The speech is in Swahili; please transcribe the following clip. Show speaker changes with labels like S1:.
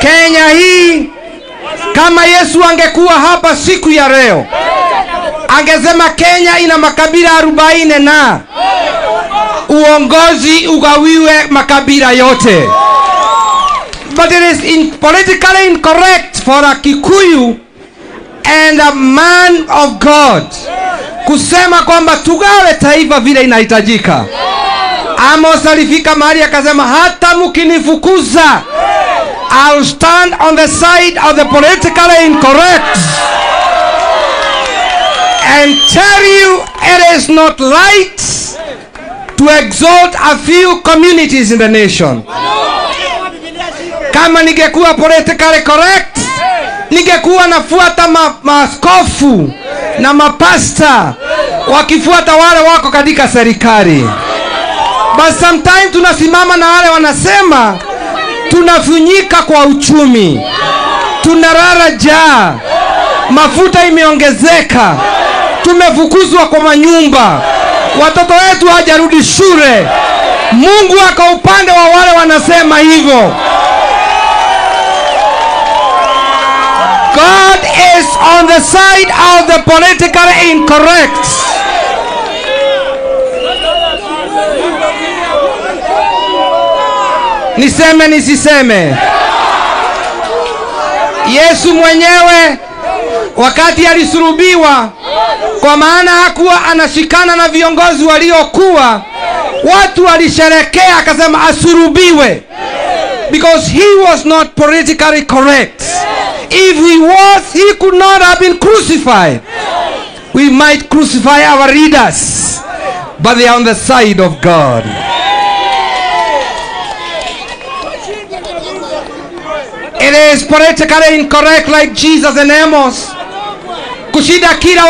S1: Kenya hii, kama Yesu angekuwa hapa siku ya leo, angesema Kenya ina makabila arobaini na uongozi ugawiwe makabila yote. But it is in politically incorrect for a Kikuyu and a man of God kusema kwamba tugawe taifa vile inahitajika. Amos alifika mahali akasema, hata mkinifukuza I'll stand on the side of the politically incorrect and tell you it is not right to exalt a few communities in the nation. Kama ningekuwa politically correct, ningekuwa nafuata ma, maaskofu na mapasta wakifuata wale wako katika serikali. But sometimes tunasimama na wale wanasema tunafunyika kwa uchumi, tunarara njaa, mafuta imeongezeka, tumefukuzwa kwa manyumba, watoto wetu hawajarudi shule. Mungu ako upande wa wale wanasema hivyo. God is on the side of the politically incorrect. Niseme nisiseme? Yesu mwenyewe wakati alisulubiwa, kwa maana hakuwa anashikana na viongozi waliokuwa, watu walisherekea, akasema asulubiwe, because he was not politically correct. If he was, he could not have been crucified. We might crucify our leaders, but they are on the side of God. It is politically incorrect like Jesus and Amos. Kushida kila